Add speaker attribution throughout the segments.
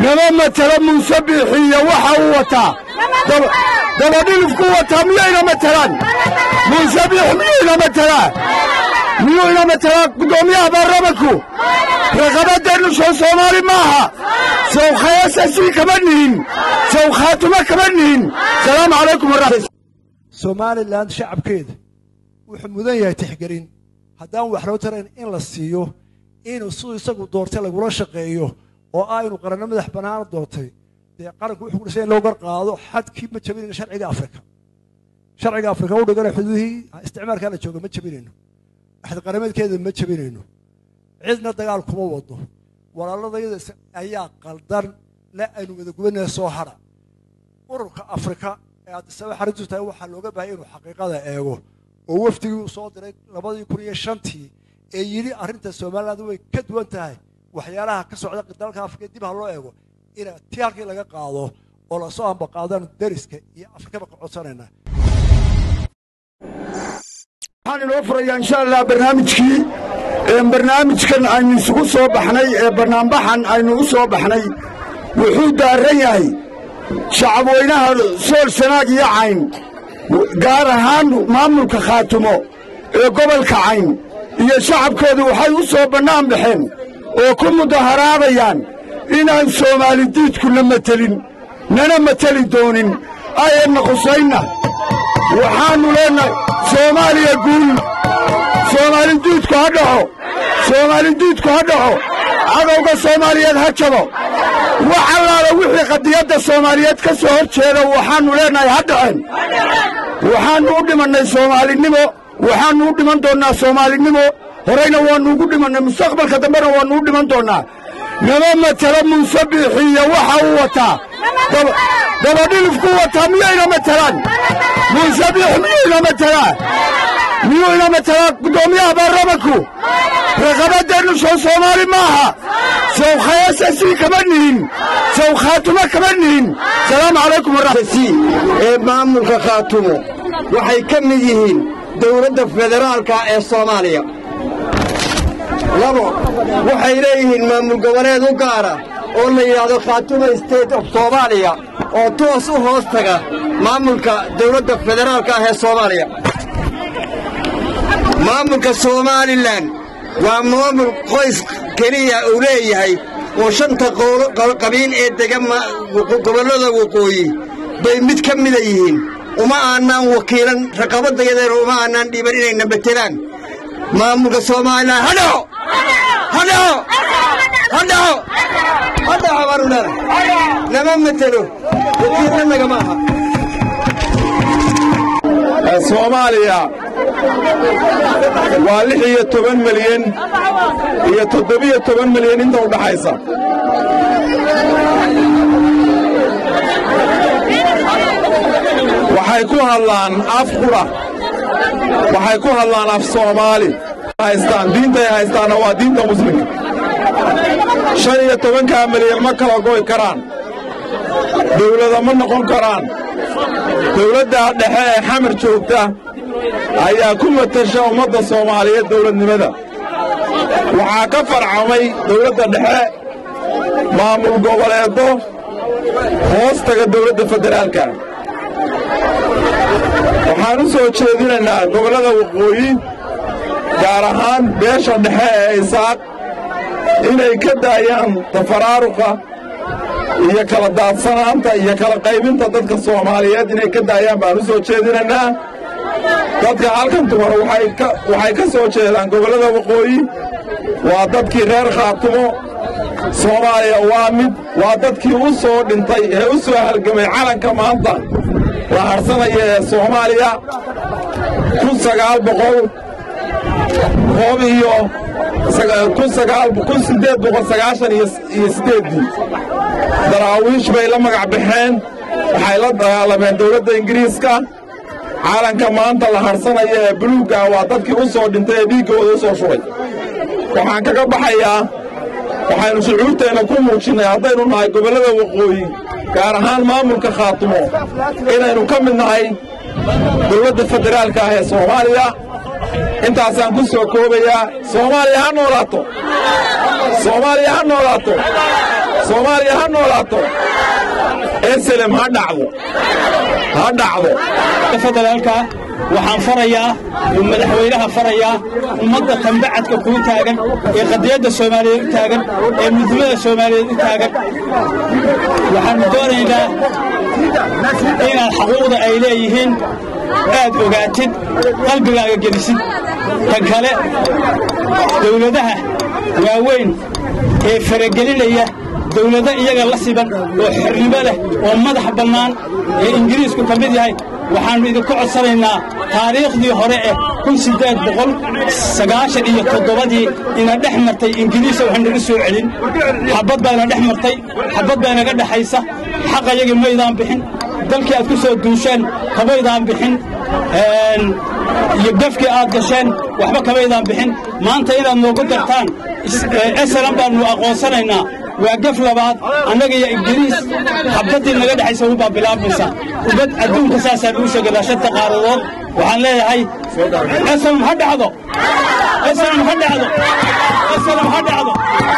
Speaker 1: nama matelo muuse biixiiyo waxa uu wataa dabadhilifku wataa miyayna matelaan muuse biixi miyuyna matelaa miyuyna matelaa guddoomiyaha baarlamanku raqabadeennu soo soomaali maaha sawkhayaasasii kama nihin sawkhaatuma kama nihin salaamu calaykum waraxmat
Speaker 2: somalilan shacabkeeda wuxuu mudan yahay tixgelin haddaan wax loo tarayn in la siiyo inuu siduu isagu doortay lagula shaqeeyo oo ah inuu qaranno madax bannaana doortay dee qaranku wuxuu kudhisay in loo gar qaado xadkii ma jabinayno sharciga afrika sharciga afrika u dhigana xuduudihii isticmaalkaa la jooga ma jabinayno axad qarameedkeeda ma jabinayno cidna dagaal kuma wado walaaladayada ayaa qaldan le aynu wadagubanaya soo hadha ururka afrika ee addisaba xariistu tahay waxaa looga baahaya inuu xaqiiqada eego oo wafdigii uu soo diray labadii kun iyo shantii ee yidhi arrinta somaliland way ka duwan tahay waxyaalaha ka socda dalka afrika dib ha loo eego ina ti halkii laga qaado oo lasoo ambaqaadaan dariska iyo afrikaba ka codsanayna
Speaker 1: waxaan inoo furayaa insha allah barnaamijkii barnaamijkan aynu isugu soo baxnay ee bannaanbaxan aynu u soo baxnay wuxuu daarran yahay shacabweynaha sool sanaag iyo cayn gaar ahaan maamulka khaatumo ee gobolka cayn iyo shacabkoodu waxay u soo bannaan baxeen oo ku mudaharaadayaan inaan soomaali diidkuna matelin nana mateli doonin ayanna khusaynna waxaannu leennahay soomaaliya guul soomaali diidku ha dhaco soomaali diidku ha dhaco cadowga soomaaliyeed ha jabo wax allaala wixii qadiyadda soomaaliyeed ka soo hor jeeda waxaannu leennahay ha dhaceen waxaannu u dhimannay soomaalinimo waxaannu u dhiman doonnaa soomaalinimo horayna waannu ugu dhimannay mustaqbalka dambena waannu u dhiman doonnaa nama matelo muuse biixiiyo waxa uu wataa dabadhilifku wataa miyayna matelaan muuse biixi miyuyna matelaa miyuyna matelaa guddoomiyaha baarlamanku raqabadeennu soo soomaali maaha sawkhayaasasii kama nihin sawkhaatuma kama nihin salaamu calaykum waraxmati
Speaker 3: ee maamulka khaatumo waxay ka mid yihiin dowladda federaalka ee soomaaliya labo waxay leeyihiin maamul goboleed u gaara oo la yidhaahdo khaatuma state of soomaaliya oo toos u hoos taga maamulka dowladda federaalka ah ee soomaaliya maamulka somalilan waa maamul qoys keliya uu leeyahay oo shanta qabiil ee dega gobollada waqooyi bay mid ka mida yihiin uma aanaan wakiilan raqabadayadeena uma aanaan dhiiban inayna matelaan maamulka somalilan ha dhaco ha dhaco ha dhaco ha dhaco baanu leenahay nama matelo wakiilna nagama aha
Speaker 1: soomaaliya waa lix iyo toban milyan iyo toddobiyo toban milyan inta u dhaxaysa waxay ku hadlaan af qudha waxay ku hadlaan af soomaali haystaan diintay haystaanna waa diinta muslimka shan iyo tobankaa milyan ma kala goy karaan dawlada ma noqon karaan dawladda dhexe ee xamar joogta ayaa ku matasha ummadda soomaaliyeed dawladnimada waxaa ka farcamay dawladda dhexe maamul goboleedo hoos taga dawladda federaalka waxaan u soo jeedinaynaa gobollada waqooyi gaar ahaan beesha dhexe ee isaaq inay ka daayaan tafaraaruqa iyo kala daadsanaanta iyo kala qaybinta dadka soomaaliyeed inay ka daayaan baan u soo jeedinaynaa dadka halkan dumar waxay ka soo jeedaan gobollada waqooyi waa dadkii reer khaatumo soomaaliya waa mid waa dadkii u soo dhintay ee u soo halgamay calanka maanta la harsanaya ee soomaaliya kun sagaal boqol koob iyo kun siddeed boqol sagaashan iyo siddeeddii daraawiish bay la magac baxeen waxay la dagaalameen dawladda ingiriiska calanka maanta la harsanaya ee buluugga waa dadkii u soo dhintay ee dhiiggooda u soo shubay waxaan kaga baxayaa waxaynu shucuurteenna ku muujinnay haddaynu nahay gobollada waqooyi gaar ahaan maamulka khaatumo inaynu ka mid nahay dawladda federaalka ah ee soomaaliya intaasaan ku soo koobayaa soomaaliya ha noolaato soomaaliya ha noolaato
Speaker 4: soomaaliya ha noolaato eselem ha dhacdo ha dhacdo
Speaker 5: federaalka waxaan farayaa oo madaxweynaha farayaa ummadda tambacadka kuu taagan ee qadiyadda soomaaliyeed u taagan ee midnimada soomaaliyeed u taagan waxaannu doonaynaa inaad xaquuqda ay leeyihiin aad ogaatid qalbigaaga gelisid tan kale dawladaha waaweyn ee faragelinaya dawlado iyaga la siban oo xornimo leh oo madax bannaan ee ingiriisku ka mid yahay waxaannu idinku codsanaynaa taariikhdii hore eh kun siddeed boqol sagaashan iyo toddobadii ina dhex martay ingiriisa wax naga soo celin xabbad baa ina dhex martay xabbad baa inaga dhexaysa xaqayagii maydaan bixin dalkii aad ku soo duusheen kamaydaan bixin iyo gafkii aad gasheen waxba kamaydaan bixin maanta inaad noogu dartaan esalan baannu aqoonsanaynaa waa gaf labaad annaga iyo ingiriis xabbaddii naga dhexaysa ubaa bilaabmaysa ubad adduunka saasaan uu sheeganaa shanta qaaradood waxaan leeyahay esalam ha dhacdo esalam ha dhacdo esalam ha dhacdo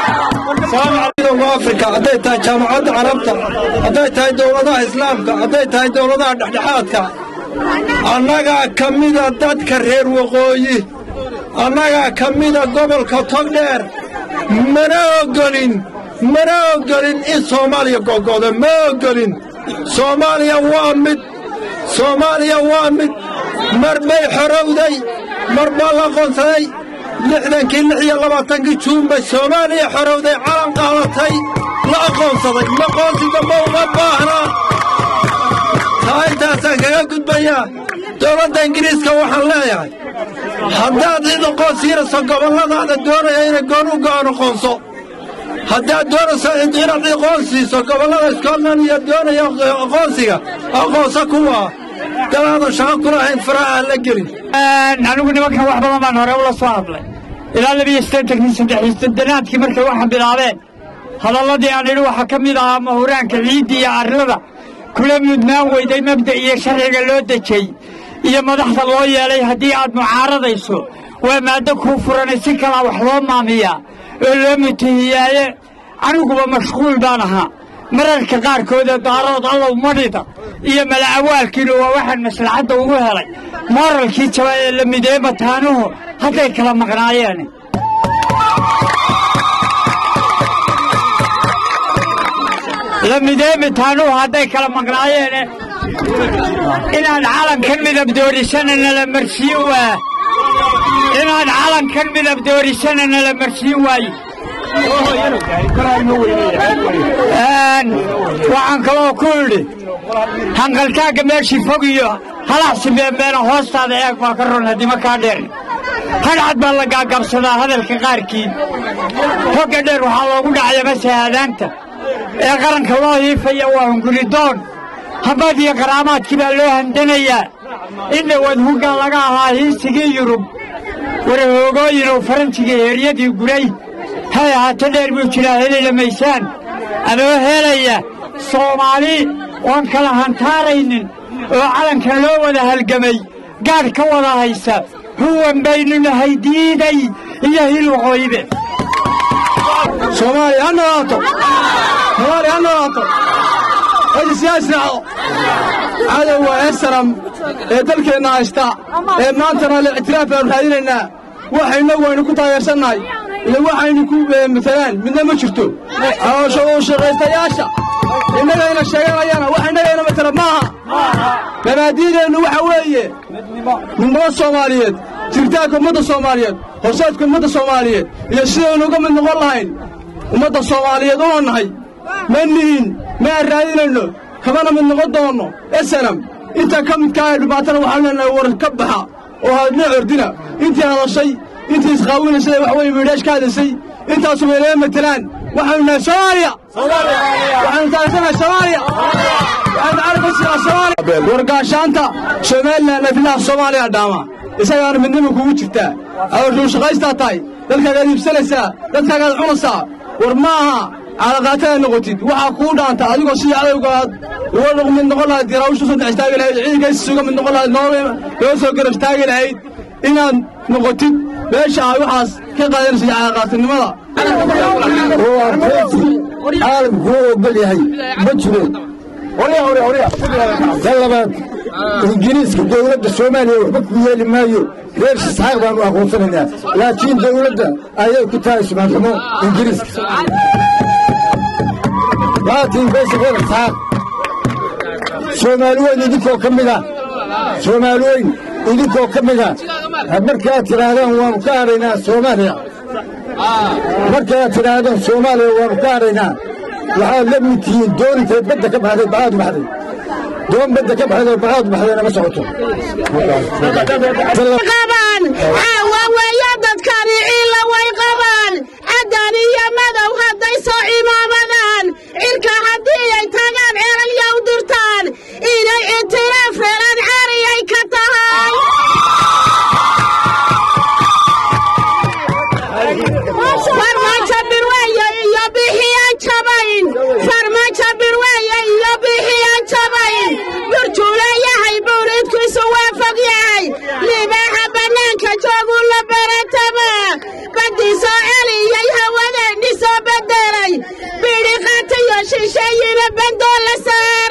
Speaker 6: afrika hadday tahay jaamacadda carabta hadday tahay dowladaha islaamka hadday tahay dowladaha dhexdhexaadka annagaa ka mida dadka reer waqooyi annagaa ka mida gobolka togdheer mana ogolin mana ogolin in soomaaliya go'go'do ma ogolin soomaaliya waa mid soomaaliya waa mid mar bay xorowday mar baa la qoonsaday lixdankii lix iyo labaatankii juun bay soomaaliya xorowday calan qaadatay la aqoonsaday maqoonsi dambe uma baahnaa taa intaasaan kaga gudbayaa dowladda ingiriiska waxaan leeyahay haddaad cid aqoonsiinayso gobolladaada doonaya inay goon u go'an aqoonso haddaad doonayso inaad aqoonsiiso gobollada scotland iyo doonaya aqoonsiga aqoonso kuwa dalaadan shaqo ku lahayn faraha aan la gelin
Speaker 7: anigu nimankan wax badan baan hore ula soo hadlay ilaa labiyo siddeetankii saddexii soddanaadkii markay waxa bilaabeen hadalladii aan idhi waxaa ka mid ahaa mahuraanka ciidda iyo arlada kula mudnaan weyday mabda iyo sharciga loo dejay iyo madaxda loo yeelay haddii aad mucaaradayso waa maaddo kuu furanay si kalaa wax loo maamiyaa oo loo mutahiyaaye aniguba mashquul baan ahaa mararka qaarkoodee daarood allow madhida iyo mala'awaalkiina waa waxaan maslaxadda ugu helay mooralkii jaba ee la midee mataanuhu hadday kala maqnaayeen la midee mataanuhu hadday kala maqnaayeene inaan calankan midab doorisana nala marsiin waa inaan calankan midab doorisana nala marsiin waayo waxaan kaloo ku idhi hanqaltaagga meeshii fog iyo halaxsi meemeena hoostaada eeg baa ka ron haddima kaa dheer hadhcad baa la gaagabsadaa hadalka qaarkiid hogga dheer waxaa loogu dhacaya masahaadaanta ee qaranka loo hiifaya waa hunguridoon habad iyo qaraamaadkii baa loo handanayaa in dhawaad huggaa laga ahaa hiisigii yurub warahoogooyin oo faransiga heeryadii guray hay ahaato dheer buu jiraa helila maysaan adoo helaya soomaali oon kala hantaaraynin oo calanka loo wada halgamay gaadh ka wada haysa huwan baynu nahay diiday iyo hilwaqooyibe
Speaker 6: soomaaliya ha noolaato soomaaliya ha noolaato hadi siyaasraaco cadowga esaram ee dalkeenna haysta ee maantana le ictiraaf baanu raadinaynaa waxayna waynu ku taageersannahay iyo waxaynu ku matalaan midna ma jirto caloosha uu shaqaystayaasha innagayna sheeganayana wax innagayna matala maaha mabaadiideennu waxa weeye midnimada soomaaliyeed jiritaanka ummadda soomaaliyeed horseedka ummadda soomaaliyeed iyo sidaynu uga mid noqon lahayn ummadda soomaaliyeed una nahay ma nihin ma aan raadinayno kamana mid noqon doonno esanam inta ka midkaa ee dhibaatana waxaanu leenahay war ka baxa oo hadna ordina intii hadashay intii isqaawinaysay wax weye miidhaash ka hadasay intaasu maynama matelaan waxaanu nahay soomaaliya waxaanu taageersannahay soomaaliya waxaanu calanka sidaa soomaaliya wargaashaanta somalilan afilaha soomaaliya dhaama isagaana midnima kugu jirtaa adoshuu shaqaystaa tahay dadkaagaad iibsanaysaa dadkaagaad cunaysaa war ma aha caalaqaataad noqotid waxaa kuu dhaanta adigoo sidii cadowgaad uga mid noqon lahayd garaawusha soo dhex istaagi lahayd ciidankays uga mid noqon lahayd loo soo garab istaagi lahayd inaad noqotid meesha ay waxaas ka qaadanaysa caalaqaatinimada
Speaker 1: caalamku u ogol yahay ma jiro tan labaad ingiriiska dowladda soomaaliya waxba ku yeeli maayo reer sisxaaq baanu aqoonsanaynaa laakiin dowladda ayay ku tahay sumaanxumo ingiriiska laakiin beesha reer isxaaq soomaali weyn idinkoo ka mid ah soomaali weyn idinkoo ka mid ah markaad tidhaahdaan waanu ka hadhaynaa soomaaliya markaad tidhaahdaan soomaaliya waanu ka hadhaynaa waxaad la mid tihiin dooniteed badda ka baxday baxaad baxday doon badda ka baxday oo baxaad baxdayna ma socoto
Speaker 8: qabaan caawa weeye dadkani ciilla way qabaan cadaan iyo madow hadday soo imaamadaan cirka haddii ay tagaan eraya u dirtaan inay itiraaf helaan cariyay ka tahay farmaajo birweeye iyo bixiyaan jabayn farmaajo birweeye iyo bixiyaan jabayn burjuu leeyahay buuridkiisu waa fog yahay libaaxa bannaanka joogu la berataba baddii soo celiyey hawadeennii soo beddelay bidhi qatiyo shisheeyina bandoo la saar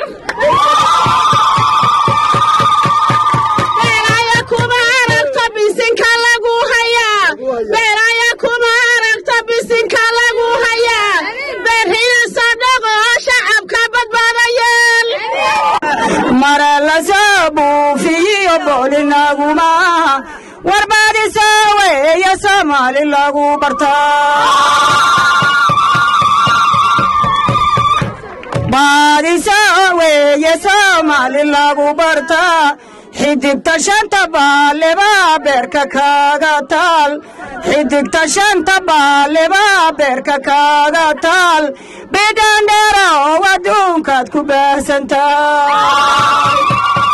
Speaker 8: beeraya kuma aragto bisinka lagu hayaa beeraya kuma aragto bisinka lagu hayaa beerhina sadhago shacabka badbaadayeel
Speaker 7: mare la soo buufiyo boolinaguma warbaadisa weeye soomaali lagu bartaa baadisa weeye soomaali lagu bartaa xidigta shanta baaleba beerka kaaga taal xidigta shanta baaleba beerka kaaga taal bidhandheera oo adduunkaad ku baahsantaa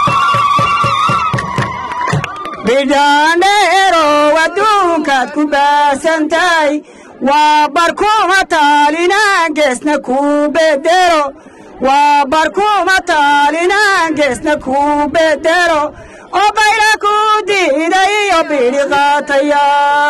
Speaker 7: bidhandheerow adduunkaad ku baahsantahay waa barkuma taalinaan geesna kuu bedero waa barkuma taalinaan geesna kuu bedero oo bayra ku diiday iyo bidhi qaataya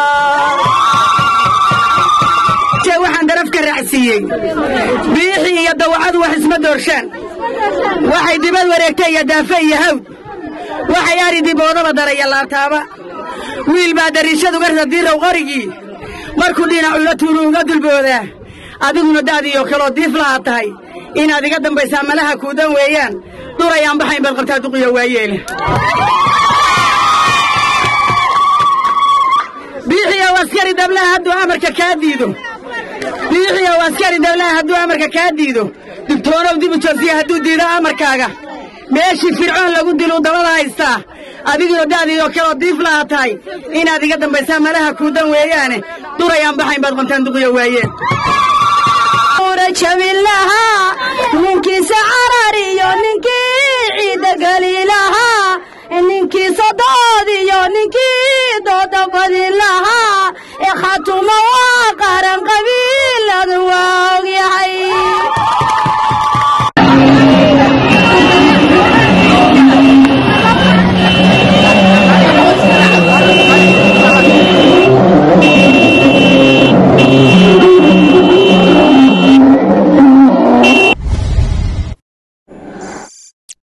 Speaker 9: waxaan daraf ka raacsiiyey biixii iyo dawacadu wax isma doorshaan waxay dibad wareegtay iyo daafe iyo hawd waxay ari diboodaba daraya laabtaaba wiil baa dariishadu garta diirow qorigii markuu dhinacula tuulu uga dulboodaa adiguna daadiyo kaloo diiflaha tahay inaad iga dambaysaa malaha kuudan weeyaan durayaan baxayn baad qabtaa duqiyo waayeele biixiyow askari dablaha hadduu amarka kaa diido biixiyow askari dablaha hadduu amarka kaa diido digtoonow dib u joogsiya hadduu diido amarkaaga meeshii fircoon lagu diluu dabada haystaa adiguna da'diidoo kaloo diif laha tahay inaad iga dambaysaa malaha kuudan weeyaane durayaan baxayn baad qontaan duqiyo waayeen
Speaker 8: jabin lahaa ninkiisa carar iyo ninkii ciidda geli lahaa ninkiisa dood iyo ninkii dooda badin lahaa ee khatuma waa qaran